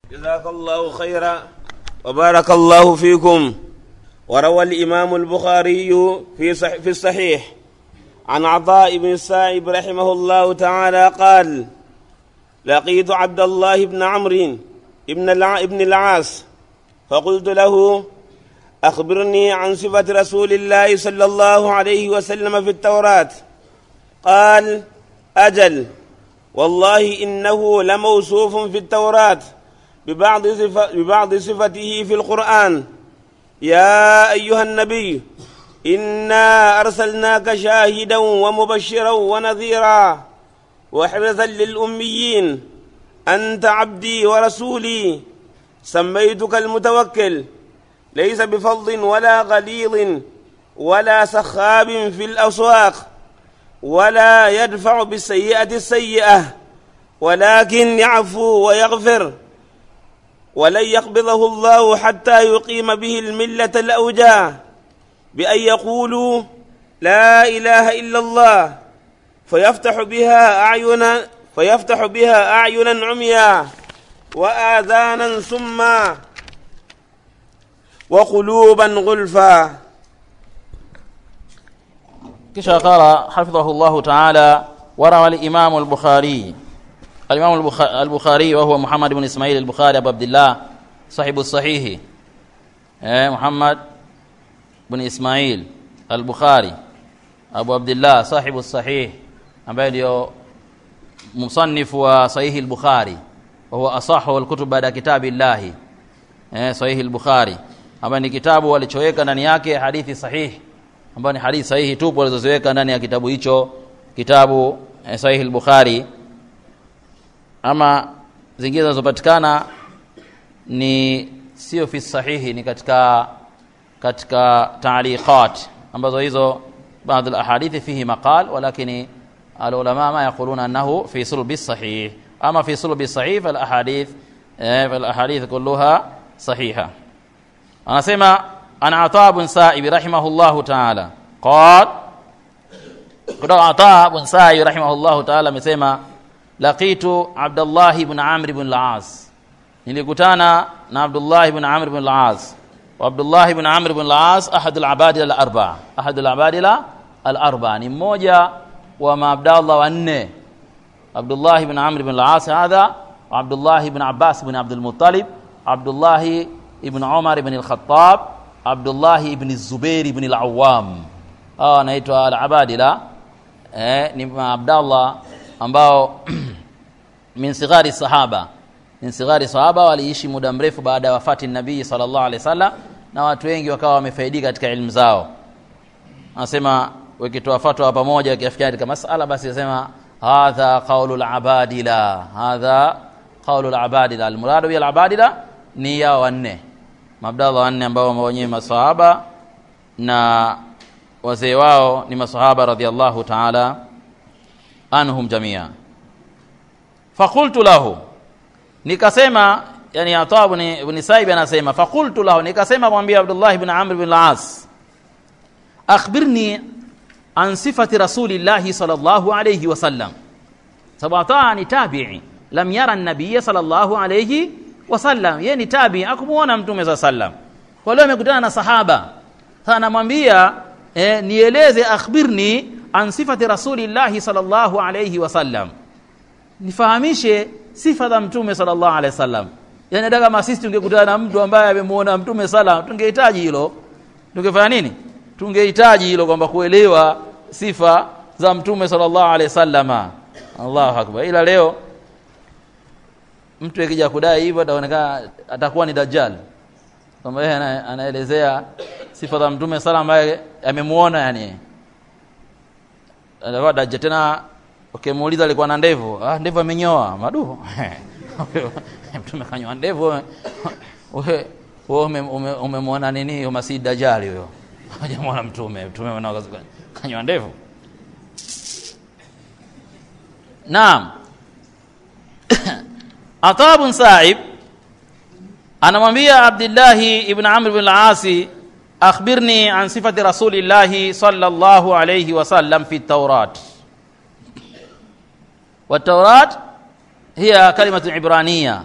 جزاك الله خيرا وبارك الله فيكم وروى الإمام البخاري في صح في الصحيح عن عطاء بن السائب رحمه الله تعالى قال لقيت عبد الله بن عمرو ابن الع... ابن العاص فقلت له أخبرني عن صفة رسول الله صلى الله عليه وسلم في التوراة قال أجل والله إنه لموصوف في التوراة ببعض, صفة ببعض صفته في القرآن يا أيها النبي إنا أرسلناك شاهدا ومبشرا ونذيرا وحرزا للأميين أنت عبدي ورسولي سميتك المتوكل ليس بفظ ولا غليظ ولا سخاب في الأسواق ولا يدفع بالسيئة السيئة ولكن يعفو ويغفر ولن يقبضه الله حتى يقيم به الملة الأوجاع بأن يقولوا لا إله إلا الله فيفتح بها أعينا فيفتح بها أعينا عميا وآذانا سما وقلوبا غلفا kisha qala hafidhahu llahu taala warawa alimamu albukhari alimamu Albukha- albukhari wahuwa muhammad bn ismail albukhari abu abdillah sahibu sahihi eh, muhammad bn ismail albukhari abu abdillah sahibu sahih ambaye ndio musanifu wa sahihi albukhari wahuwa asahu alkutub baada kitabi llahi eh, sahihi al-Bukhari ambayo ni kitabu walichoweka ndani yake hadithi sahihi ambayo ni hadithi sahihi tupu walizoziweka ndani ya kitabu hicho kitabu eh, sahihi al-Bukhari ama zingine zinazopatikana ni sio fi sahihi ni katika katika taaliqat ambazo hizo baadhi al-ahadithi fihi maqal walakini العلماء ما يقولون أنه في صلب الصحيح أما في صلب الصحيح فالأحاديث eh, فالأحاديث كلها صحيحة anasema ana Ata bin Sa'ib rahimahullahu ta'ala qal kutoka Ata bin Sa'ib rahimahullahu ta'ala amesema laqitu Abdullah ibn Amr ibn al-As nilikutana na Abdullah ibn Amr ibn al-As wa Abdullah ibn Amr ibn al-As ahad al-abadila al-arba'a ahad al-abadila al-arba'a ni mmoja wa maabdallah wanne Abdullah ibn Amr ibn al-As hadha wa Abdullah ibn Abbas ibn Abdul Muttalib Abdullah ibn Umar ibn al-Khattab Abdullah ibn Zubair ibn al-Awwam hawa wanaitwa al-abadila eh, ni maabdallah ambao min sighari sahaba min sighari sahaba waliishi muda mrefu baada ya wafati nabii sallallahu alaihi wasallam na watu wengi wakawa wamefaidika katika elimu zao anasema wakitoa fatwa pamoja wakiafikia katika masala basi anasema hadha qaulu al-abadila hadha qaulu al-abadila al-muradu bil abadila ni yao wanne mabdallah wanne ambao wenyewe masahaba na wazee wao ni masahaba radhiallahu ta'ala anhum jamia fakultu lahu nikasema yani Ata ibn ibn Saib anasema fakultu lahu nikasema mwambie Abdullah ibn Amr ibn al-As akhbirni an sifati rasulillahi sallallahu alayhi wasallam sababu Ata ni tabi'i lam yara an-nabiy sallallahu alayhi wasallam yeye ni tabi'i akumuona mtume sallallahu alayhi wasallam kwa leo amekutana na sahaba sasa anamwambia eh, nieleze akhbirni an sifati rasulillahi sallallahu alayhi wasallam nifahamishe sifa za mtume sallallahu alaihi wasallam yani hata kama sisi tungekutana na mtu ambaye amemuona mtume sala tungehitaji hilo tungefanya nini tungehitaji hilo kwamba kuelewa sifa za mtume sallallahu alaihi wasallama Allahu akbar ila leo mtu akija kudai hivyo ataonekana atakuwa ni dajjal kwamba yeye ana- anaelezea sifa za mtume sala ambaye amemuona yani atakuwa dajjal tena ukimuuliza alikuwa na ndevu ah ndevu amenyoa madu mtume kanyoa ndevu wewe wewe ume- ume- umemwona nini huyo masihi dajjal huyo hajamwona mtume mtume mwana kanyoa ndevu naam Ata bin Sa'ib anamwambia Abdillahi ibn Amr ibn al-Asi akhbirni an sifati rasulillahi sallallahu alayhi wasallam fi at-Taurat والتوراة هي كلمة عبرانية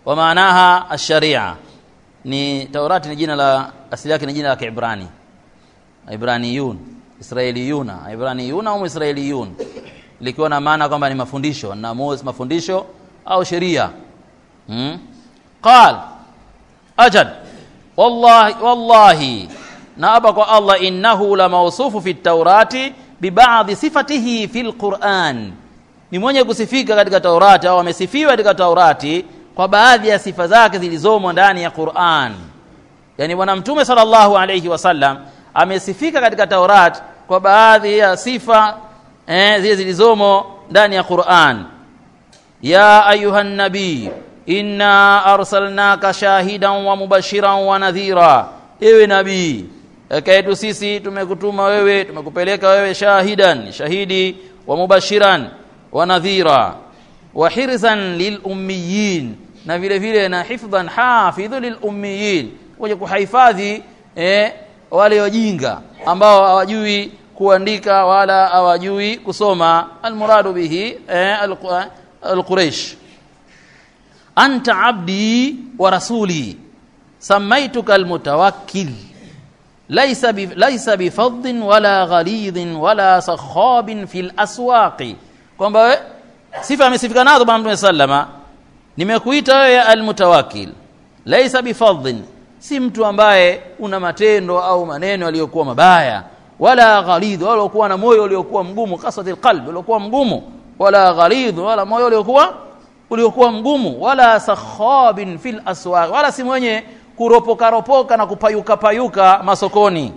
wa maanaha ash-sharia ni taurati ni jina la asili yake ni jina la kiibrani ibraniyun israeliyuna ibraniyuna au israeliyun likiwa na maana kwamba ni mafundisho na mafundisho au sheria hmm? qal ajad wallahi wallahi naaba kwa allah innahu la mawsufu fi taurati bibadhi sifatihi fi lquran ni mwenye kusifika katika taurati au amesifiwa katika taurati kwa baadhi ya sifa zake zilizomo ndani ya quran yani bwana mtume sallallahu alayhi wasallam amesifika katika taurat kwa baadhi ya sifa eh, zile zilizomo ndani ya quran ya ayuha nabii inna arsalnaka shahidan wa mubashiran wa nadhira ewe nabii eka yetu sisi tumekutuma wewe tumekupeleka wewe shahidan shahidi wa mubashiran wa nadhira wa hirzan lilummiyin na vile vile na hifdhan hafidhu lilummiyin kuja kuhifadhi eh, wale wajinga ambao hawajui kuandika wala hawajui kusoma almuradu bihi eh, alquraish anta abdi wa rasuli samaituka almutawakkil laysa bi laysa bifadhin wala ghalidhin wala sakhabin fil aswaqi kwamba sifa amesifika nazo bwana mtume sallama nimekuita wewe almutawakkil laysa bifadhin si mtu ambaye una matendo au maneno yaliyokuwa mabaya wala ghalidh wala kuwa na moyo uliokuwa mgumu qasatil qalb uliokuwa mgumu wala ghalidh wala moyo uliokuwa uliokuwa mgumu wala sakhabin fil aswaq wala si mwenye kuropoka ropoka na kupayuka payuka masokoni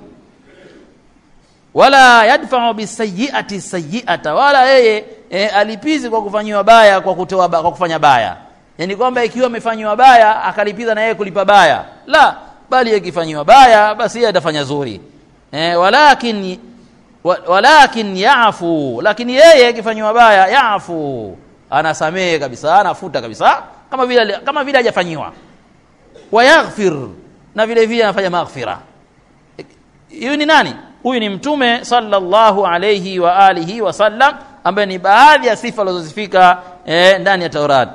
wala yadfa'u bisayiati sayiata wala yeye e, alipizi kwa kufanyiwa baya kwa kutoa kwa kufanya baya yani kwamba ikiwa amefanyiwa baya akalipiza na yeye kulipa baya la bali ikifanyiwa baya basi yeye atafanya zuri eh, walakin wa, walakin yafu lakini yeye akifanyiwa baya yafu anasamehe kabisa anafuta kabisa kama vile kama vile hajafanyiwa wayaghfir na vile vile anafanya maghfira huyu ni nani huyu ni mtume sallallahu alayhi wa alihi wasallam ambaye ni baadhi ya sifa alizozifika eh, ndani ya Taurati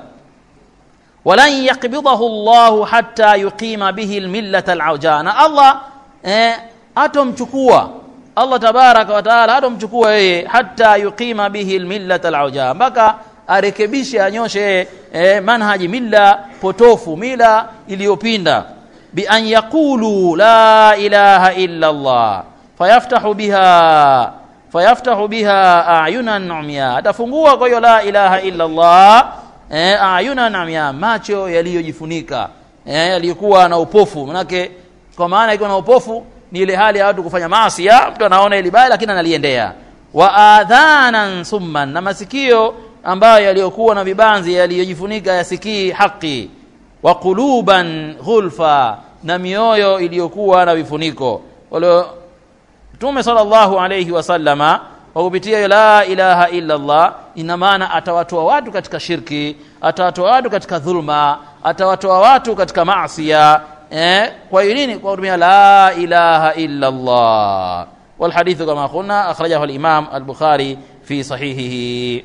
walan yakbidahu llahu hatta yuqima bihi lmillata alauja na allah eh, atomchukua allah tabaraka wa taala atomchukua yeye hatta yuqima bihi lmillata alauja mpaka arekebishe anyoshe eh, manhaji milla potofu mila iliyopinda bian yaqulu la ilaha illa llah fayaftahu biha fayaftahu biha ayunan umya atafungua kwa hiyo la ilaha illa llah eh, ayuna namya macho yaliyojifunika eh, yaliyokuwa na upofu manake kwa maana ikiwa na upofu ni ile hali ya watu kufanya maasi mtu anaona ile baya lakini analiendea wa adhanan summan na masikio ambayo yaliyokuwa na vibanzi yaliyojifunika yasikii haki wa quluban ghulfa na mioyo iliyokuwa na vifuniko wale Mtume sallallahu alayhi wasallama kwa kupitia hiyo la ilaha illa Allah ina maana atawatoa watu katika shirki atawatoa watu katika dhulma atawatoa watu katika maasiya eh, kwa hiyo nini kwa kutumia la ilaha illa Allah والحديث كما قلنا أخرجه الإمام البخاري في صحيحه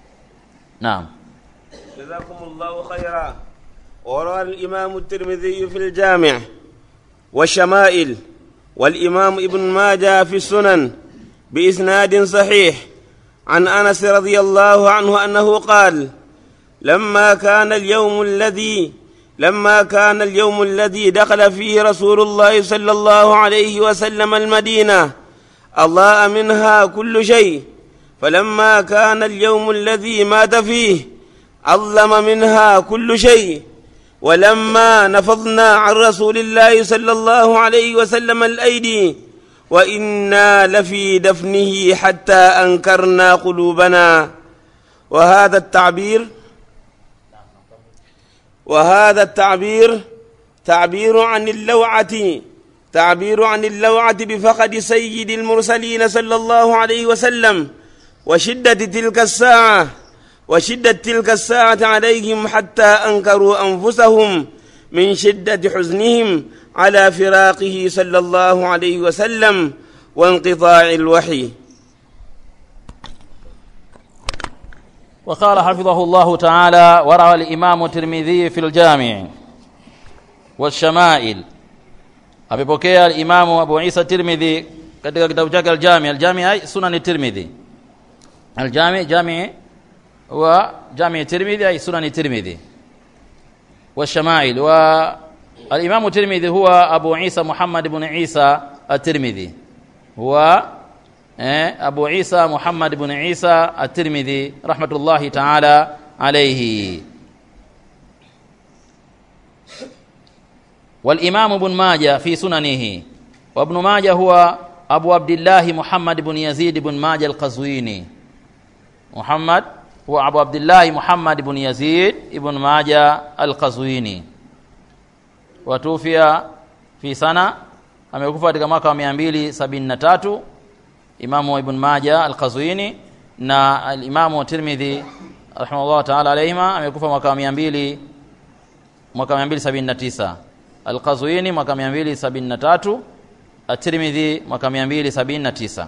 نعم جزاكم الله خيرا وروى الإمام الترمذي في الجامع والشمائل والإمام ابن ماجه في السنن بإسناد صحيح عن أنس رضي الله عنه أنه قال لما كان اليوم الذي لما كان اليوم الذي دخل فيه رسول الله صلى الله عليه وسلم المدينة أضاء منها كل شيء فلما كان اليوم الذي مات فيه أظلم منها كل شيء ولما نفضنا عن رسول الله صلى الله عليه وسلم الأيدي وإنا لفي دفنه حتى أنكرنا قلوبنا وهذا التعبير وهذا التعبير تعبير عن اللوعة تعبير عن اللوعة بفقد سيد المرسلين صلى الله عليه وسلم وشدة تلك الساعة وشدة تلك الساعة عليهم حتى أنكروا أنفسهم من شدة حزنهم على فراقه صلى الله عليه وسلم وانقطاع الوحي وقال حفظه الله تعالى وروى الإمام الترمذي في الجامع والشمائل amepokea alimamu abu isa tirmidhi katika kitabu chake aljami aljami ay sunani tirmidhi aljami jami wa jami tirmidhi ay sunani tirmidhi والشمائل والإمام الترمذي هو أبو عيسى محمد بن عيسى الترمذي هو أبو عيسى محمد بن عيسى الترمذي رحمة الله تعالى عليه والإمام ابن ماجه في سننه وابن ماجه هو أبو عبد الله محمد بن يزيد بن ماجه القزويني محمد هو أبو عبد الله محمد بن يزيد بن ماجه القزويني وتوفي في سنة amekufa katika mwaka wa 273 Imamu Ibn Majah Al-Qazwini na al-Imamu Tirmidhi rahimahullah ta'ala alayhima amekufa mwaka wa 200 mwaka wa 279 Al-Qazwini mwaka 273 At-Tirmidhi mwaka 279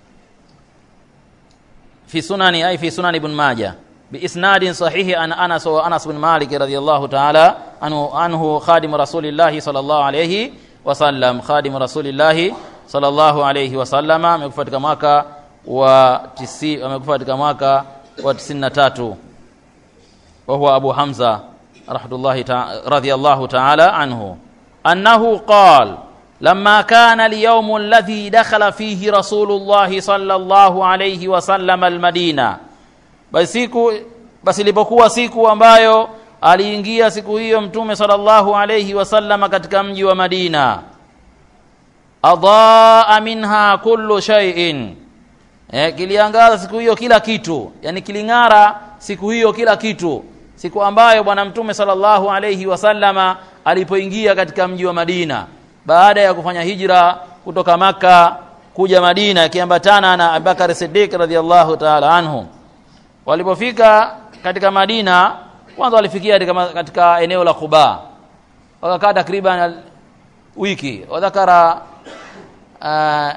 في سنن أي في سنن ابن ماجه بإسناد صحيح عن أنس وأنس بن مالك رضي الله تعالى عنه عنه خادم رسول الله صلى الله عليه وسلم خادم رسول الله صلى الله عليه وسلم amekufa katika mwaka wa 90 amekufa katika mwaka wa 93 وهو أبو حمزة رحمة الله تعالى رضي الله تعالى عنه أنه قال لما كان اليوم الذي دخل فيه رسول الله صلى الله عليه وسلم المدينة basi siku basi ilipokuwa siku ambayo aliingia siku hiyo mtume sallallahu alayhi wasallam katika mji wa Madina adaa minha kullu shay'in eh, kiliangaza siku hiyo kila kitu yani kiling'ara siku hiyo kila kitu siku ambayo bwana mtume sallallahu alayhi wasallama alipoingia katika mji wa Madina baada ya kufanya hijra kutoka maka kuja Madina akiambatana na Abubakar Siddiq radhiallahu ta'ala anhu walipofika katika Madina kwanza walifikia katika, katika eneo la Quba wakakaa takriban wiki wadhakara uh,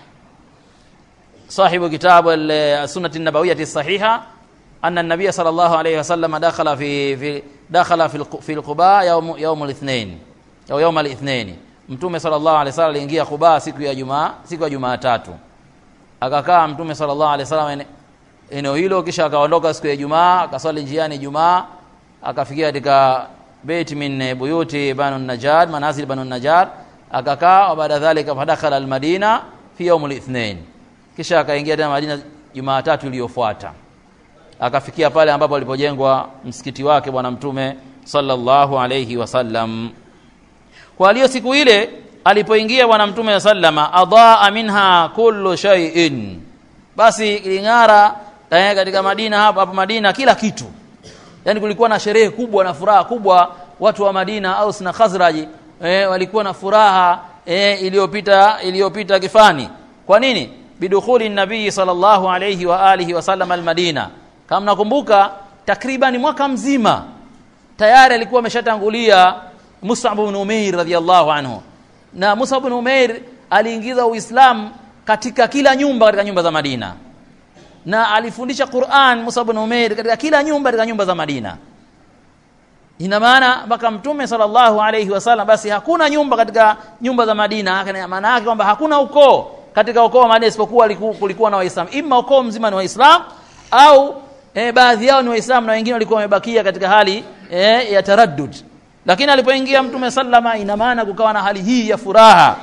صاحب كتاب السنة النبوية الصحيحة أن النبي صلى الله عليه وسلم دخل في في دخل في في القباء يوم يوم الاثنين أو يوم الاثنين mtume sallallahu alaihi wasallam aliingia Quba siku ya Jumaa siku ya Jumatatu akakaa mtume sallallahu alaihi wasallam eneo hilo kisha akaondoka siku ya Jumaa akaswali njiani Jumaa akafikia katika bait min buyuti banu najjar manazil banu najjar akakaa baada dhalika fadakhala almadina fi yawm alithnain kisha akaingia tena Madina Jumatatu iliyofuata akafikia pale ambapo alipojengwa msikiti wake bwana mtume sallallahu alayhi wasallam kwa hiyo siku ile alipoingia bwana mtume sallama adaa minha kullu shay'in basi iling'ara katika Madina hapa hapa Madina kila kitu yani kulikuwa na sherehe kubwa na furaha kubwa watu wa Madina Aus na Khazraj eh, walikuwa na furaha eh, iliyopita iliyopita kifani kwa nini bidukhuli nabii sallallahu alayhi wa alihi wasallam almadina kama nakumbuka takriban mwaka mzima tayari alikuwa ameshatangulia Mus'ab ibn Umair radhiyallahu anhu na Mus'ab ibn Umair aliingiza Uislamu katika kila nyumba katika nyumba za Madina na alifundisha Qur'an Mus'ab ibn Umair katika kila nyumba katika nyumba za Madina ina maana mpaka mtume sallallahu alayhi wasallam basi hakuna nyumba katika nyumba za Madina maana yake kwamba hakuna ukoo katika ukoo wa Madina isipokuwa kulikuwa na Waislamu imma ukoo mzima ni Waislamu au e, baadhi yao ni Waislamu na wengine walikuwa wamebakia katika hali e, ya taraddud lakini alipoingia mtume sallama ina maana kukawa na hali hii ya furaha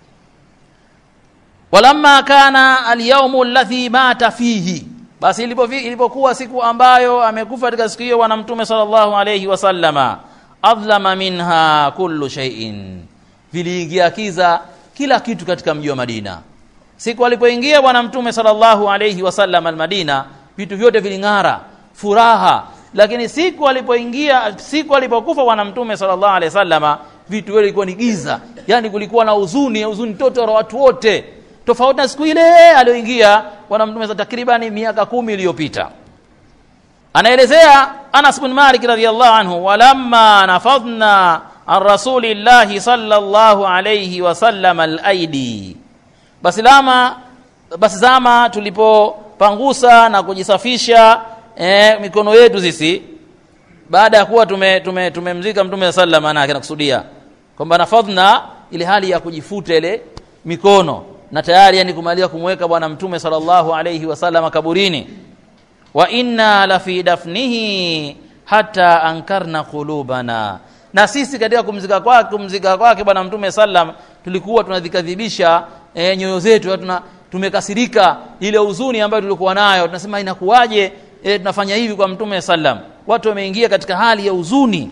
walamma kana alyawmu alladhi mata fihi basi ilipokuwa siku ambayo amekufa katika siku hiyo bwana mtume sallallahu alayhi wasallama adlama minha kullu shay'in viliingia kiza kila kitu katika mji wa Madina siku alipoingia bwana mtume sallallahu alayhi wasallam almadina vitu vyote viling'ara furaha lakini siku alipoingia siku alipokufa bwana mtume sallallahu alaihi wasallama vitu vile vilikuwa ni giza yani kulikuwa na huzuni huzuni toto la watu wote tofauti na siku ile aliyoingia bwana mtume takriban miaka kumi iliyopita anaelezea Anas bin Malik radhiyallahu anhu walamma nafadna an rasulillahi sallallahu alayhi wasallam al-aidi basi lama basi zama tulipopangusa na kujisafisha eh, mikono yetu sisi baada ya kuwa tume tume tumemzika mtume sallam maana yake nakusudia kwamba nafadhna ile hali ya kujifuta ile mikono na tayari yani kumalia kumweka bwana mtume sallallahu alayhi wasallam kaburini wa inna la fi dafnihi hata ankarna qulubana na sisi katika kumzika kwake kumzika kwake bwana mtume sallam tulikuwa tunadhikadhibisha e, nyoyo zetu tuna tumekasirika ile huzuni ambayo tulikuwa nayo tunasema inakuwaje e, tunafanya hivi kwa mtume sallam watu wameingia katika hali ya huzuni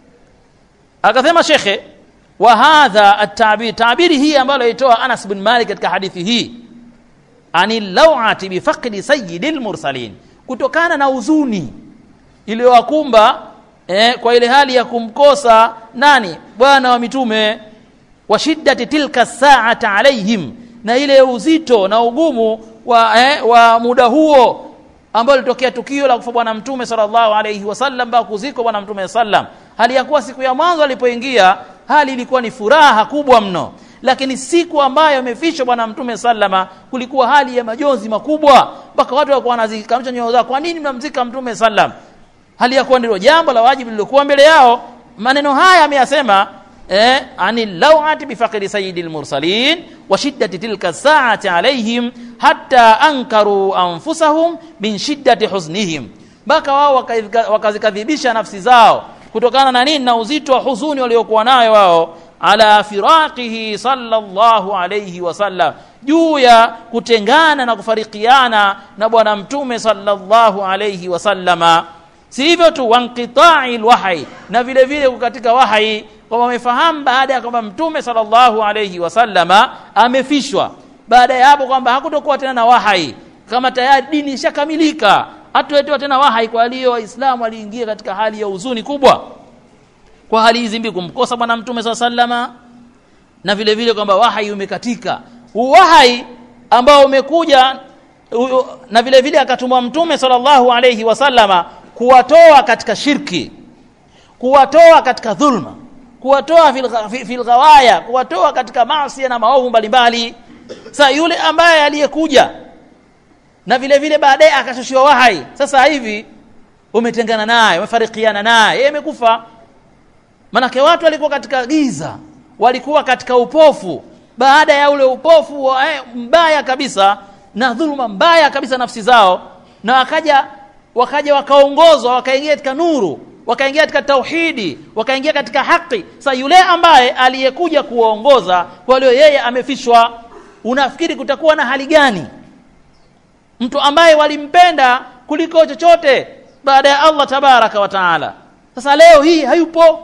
akasema shekhe wa hadha at-ta'bir tabiri hii ambayo aitoa Anas bin Malik katika hadithi hii anil lawati bi faqdi sayyidil mursalin kutokana na huzuni iliyowakumba eh, kwa ile hali ya kumkosa nani bwana wa mitume wa shiddati tilka saata alaihim na ile uzito na ugumu wa, eh, wa muda huo ambao litokea tukio la kufa bwana mtume sallallahu alayhi wasallam mpaka kuzikwa bwana mtume sallam hali ya kuwa siku ya mwanzo alipoingia hali ilikuwa ni furaha kubwa mno lakini siku ambayo amefishwa bwana mtume sallama kulikuwa hali ya majonzi makubwa mpaka watu walikuwa wanazikamisha nyoyo zao kwa nini mnamzika mtume sallam hali ya kuwa ndilo jambo la wajibu lililokuwa mbele yao maneno haya ameyasema eh, ani lawati bifaqri sayyidil mursalin wa shiddati tilka saati alaihim hatta ankaru anfusahum min shiddati huznihim mpaka wao wakazikadhibisha nafsi zao kutokana na nini na uzito wa huzuni waliokuwa nayo wao ala firaqihi sallallahu alayhi wasallam juu ya kutengana na kufarikiana na bwana mtume sallallahu alayhi wasallama si hivyo tu wanqitai lwahyi na vile vile katika wahyi kwamba wamefahamu baada ya kwamba mtume sallallahu alayhi wasallama amefishwa baada ya hapo kwamba hakutokuwa tena na wahyi kama tayari dini ishakamilika hatuletewa tena wahyi kwa aliyo waislamu waliingia katika hali ya huzuni kubwa kwa hali hizi mbili kumkosa bwana mtume saa sallama na vile vile kwamba wahyi umekatika wahyi ambao umekuja na vile vile akatumwa mtume sallallahu alayhi wasallama kuwatoa katika shirki kuwatoa katika dhulma kuwatoa fil ghawaya kuwatoa katika maasi na maovu mbalimbali sasa yule ambaye aliyekuja na vile vile baadaye akashushiwa wahai sasa hivi umetengana naye umefarikiana naye yeye amekufa manake watu walikuwa katika giza walikuwa katika upofu baada ya ule upofu wa, eh, mbaya kabisa na dhuluma mbaya kabisa nafsi zao na wakaja wakaja wakaongozwa wakaingia katika nuru wakaingia katika tauhidi wakaingia katika haki sasa yule ambaye aliyekuja kuwaongoza kwa leo yeye amefishwa unafikiri kutakuwa na hali gani mtu ambaye walimpenda kuliko chochote baada ya Allah tabaraka wa taala sasa leo hii hayupo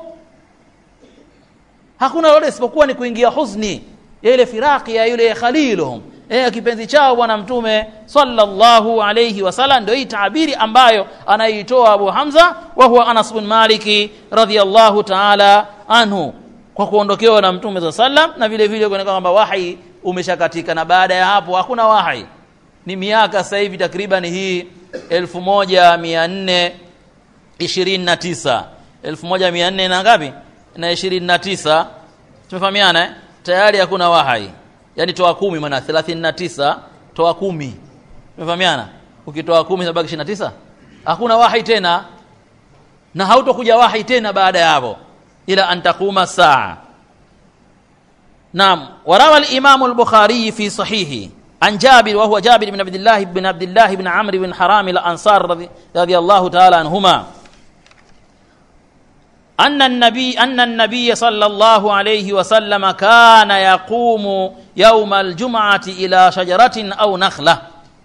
hakuna lolote isipokuwa ni kuingia huzni ya ile firaki ya yule khaliluhum eh, kipenzi chao bwana mtume sallallahu alayhi wasallam ndio hii taabiri ambayo anaitoa Abu Hamza wa huwa Anas bin Maliki radhiyallahu ta'ala anhu kwa kuondokewa na mtume sallam na vile vile kuonekana kwamba wahi umeshakatika na baada ya hapo hakuna wahi ni miaka sasa hivi takriban hii 1429 1400 na ngapi na 29 tumefahamiana eh? tayari hakuna wahai yani toa kumi maana 39 toa kumi umefahamiana ukitoa kumi sabaki 29 hakuna wahi tena na hautokuja wahi tena baada ya hapo ila an taquma saa naam warawa al-imam al-bukhari fi sahihi عن جابر وهو جابر بن عبد الله بن عبد الله بن عمرو بن حرام الأنصار رضي, رضي الله تعالى عنهما أن النبي أن النبي صلى الله عليه وسلم كان يقوم يوم الجمعة إلى شجرة أو نخلة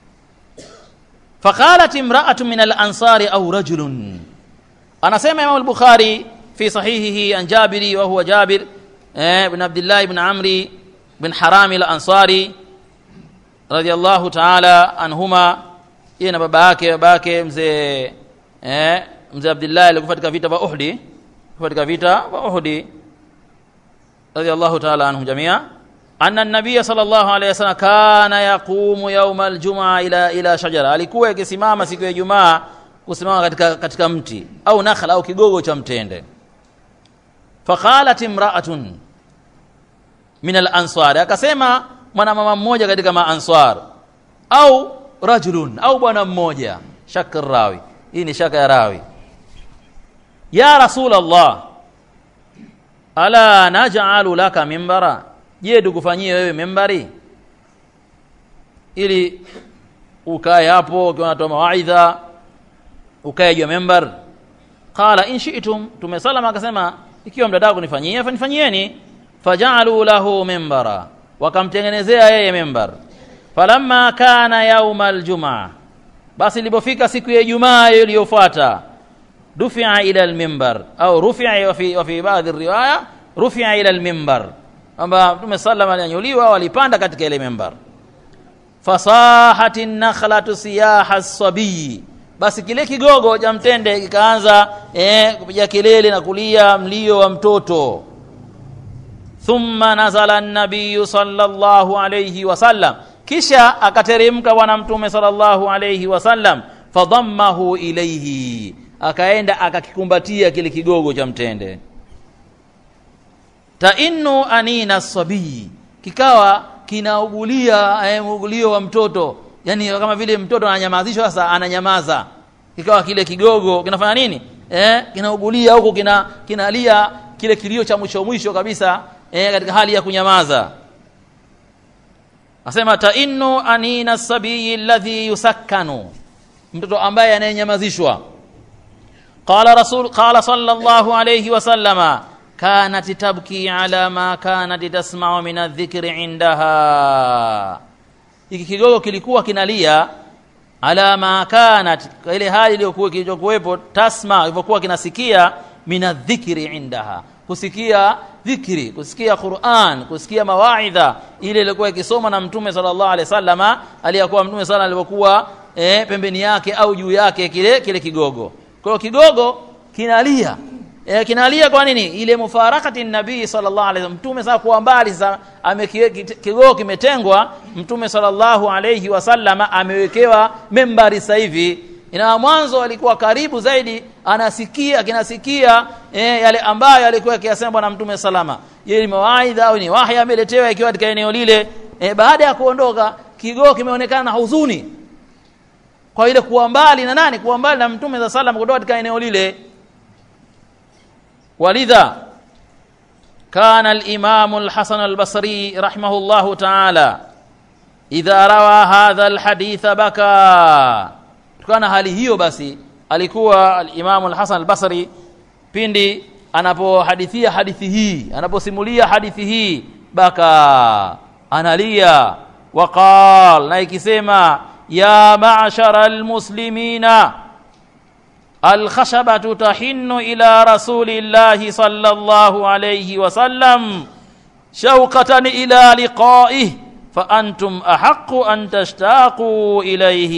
فقالت امرأة من الأنصار أو رجل أنا سمع إمام البخاري في صحيحه عن جابر وهو جابر بن عبد الله بن عمرو بن حرام الأنصاري رضي الله تعالى عنهما yeye na baba yake baba yake mzee eh, mzee Abdullah alikufa katika vita vya Uhud katika vita vya Uhud radiyallahu ta'ala anhum jamia anna an-nabiy sallallahu alayhi wasallam kana yaqumu yawm al-jum'a ila ila shajara alikuwa akisimama siku ya Ijumaa kusimama katika katika mti au nakhla au kigogo cha mtende faqalat imra'atun min al-ansar akasema mwanamama mmoja katika maanswar au rajulun au bwana mmoja shakr rawi hii ni shaka ya rawi ya rasul allah ala naj'alu laka mimbara je tukufanyie wewe mimbari ili ukae hapo ukiwa unatoa mawaidha ukae juu ya mimbar qala in shi'tum tumesalama akasema ikiwa mtataka kunifanyia fanifanyieni faja'alu lahu mimbara wakamtengenezea yeye mimbar falamma kana yauma aljumaa basi ilipofika siku ya Ijumaa iliyofuata dufi'a ila almimbar au rufi'a wa fi, wa fi baadhi riwaya rufi'a ila almimbar kwamba Mtume sallama alinyanyuliwa walipanda katika ile mimbar fasahati nakhlatu siyaha sabii basi kile kigogo cha mtende kikaanza eh, kupiga kelele na kulia mlio wa mtoto thumma nazala an-nabiy sallallahu alayhi wasallam kisha akateremka bwana mtume sallallahu alayhi wasallam fadhammahu ilayhi akaenda akakikumbatia kile kigogo cha mtende tainnu anina sabii kikawa kinaugulia eh, ugulio wa mtoto yani kama vile mtoto ananyamazishwa sasa ananyamaza kikawa kile kigogo kinafanya nini eh, kinaugulia huko kina kinalia kile kilio cha mwisho mwisho kabisa eh, katika hali ya kunyamaza asema tainnu anina sabiyi alladhi yusakkanu mtoto ambaye anayenyamazishwa qala rasul qala sallallahu alayhi wasallama kanat tabki ala ma kanat tasma'u min adh-dhikri indaha hiki kigogo kilikuwa kinalia ala ma kanat ile hali iliyokuwa kilichokuwepo tasma ilivyokuwa kinasikia min adh-dhikri indaha kusikia dhikri kusikia Qur'an kusikia mawaidha ile ilikuwa ikisoma na mtume sallallahu alaihi wasallama aliyakuwa mtume sana alipokuwa eh, pembeni yake au juu yake kile kile kigogo kwa hiyo kigogo kinalia e, kinalia kwa nini ile mufarakati nabii sallallahu alaihi wasallam mtume sasa kuwa mbali sasa kigogo kimetengwa mtume sallallahu alaihi wasallama amewekewa membari sasa hivi ina mwanzo alikuwa karibu zaidi anasikia kinasikia e, yale ambayo alikuwa akiyasema bwana mtume salama yeye ni mawaidha au ni wahi ameletewa ikiwa katika eneo lile e, baada ya kuondoka kigogo kimeonekana na huzuni kwa ile kuwa mbali na nani kuwa mbali na mtume za sallam kutoka katika eneo lile walidha كان الإمام الحسن البصري رحمه الله تعالى إذا روى هذا الحديث بكى كان hali hiyo basi alikuwa al-Imam al-Hasan al-Basri pindi anapohadithia hadithi hii anaposimulia hadithi hii baka analia waqal na ikisema ya ma'shara al-muslimina الخشبة تحن إلى رسول الله صلى الله عليه وسلم شوقة إلى لقائه فأنتم أحق أن تشتاقوا إليه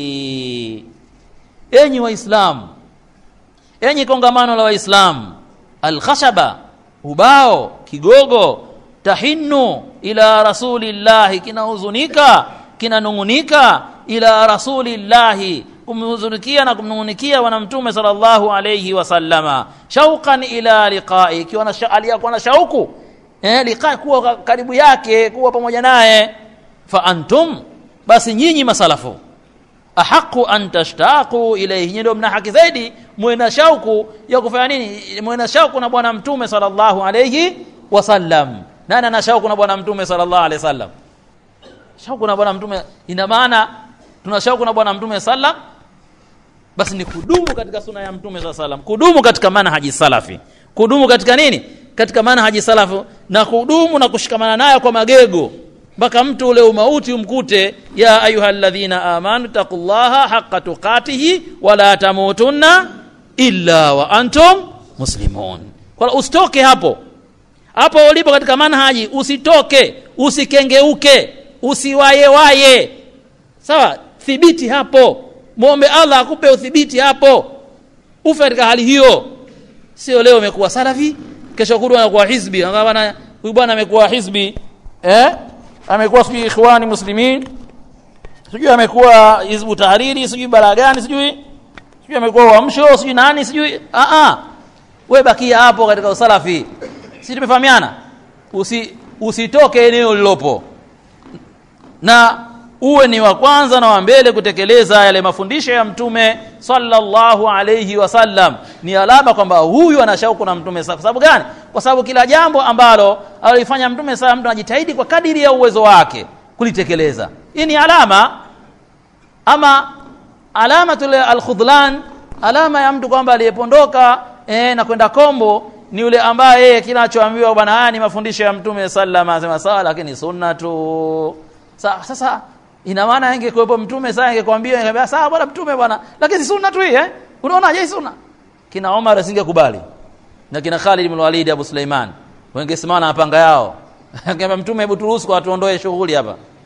أني وإسلام أني kongamano la waislamu alkhashaba ubao kigogo tahinu ila rasulillahi kinahuzunika kinanungunika ila rasulillahi kumhuzunikia na kumnungunikia bwana mtume sallallahu alayhi wasallama shauqan ila liqai ikiwa na aliyakuwa na shauku eh liqai kuwa karibu yake kuwa pamoja naye fa antum basi nyinyi masalafu ahaqu an tashtaqu ilayhi ndio mna haki zaidi muwe na shauku ya kufanya nini muwe na shauku na bwana mtume sallallahu alayhi wasallam nani ana shauku na bwana mtume sallallahu alayhi wasallam shauku na bwana mtume ina maana tuna shauku na bwana mtume sallam basi ni kudumu katika suna ya mtume saa salam kudumu katika manhaji salafi kudumu katika nini katika manhaji salafu na kudumu na kushikamana nayo kwa magego mpaka mtu ule umauti umkute ya ayuha alladhina amanu taqullaha haqqa tuqatihi wala tamutunna illa wa antum muslimun kwa usitoke hapo hapo ulipo katika manhaji usitoke usikengeuke usiwayewaye sawa thibiti hapo muombe Allah akupe udhibiti hapo ufe katika hali hiyo sio leo umekuwa salafi kesho kuru anakuwa hizbi bwana huyu bwana amekuwa hizbi eh amekuwa sijui ikhwani muslimin sijui amekuwa hizbu tahariri sijui bara gani sijui sijui amekuwa uamsho sijui nani sijui a a wewe bakia hapo katika usalafi si tumefahamiana usi usitoke eneo lilopo na uwe ni wa kwanza na wa mbele kutekeleza yale mafundisho ya mtume sallallahu alayhi wasallam ni alama kwamba huyu ana shauku na mtume kwa sababu gani kwa sababu kila jambo ambalo alifanya mtume sala mtu anajitahidi kwa kadiri ya uwezo wake kulitekeleza hii ni alama ama alamatul alkhudlan alama ya mtu kwamba aliyepondoka eh, na kwenda kombo ni yule ambaye yeye kinachoambiwa bwana haya ni mafundisho ya mtume sallallahu alaihi wasallam sawa lakini sunna tu Sa, sasa ina maana ingekuwepo mtume sasa ingekwambia ingekwambia sawa bwana mtume bwana lakini si sunna tu hii eh unaona je sunna kina Omar asingekubali na kina Khalid ibn Walid Abu Suleiman wengesimama na panga yao Angeambia mtume hebu turuhusu kwa tuondoe shughuli hapa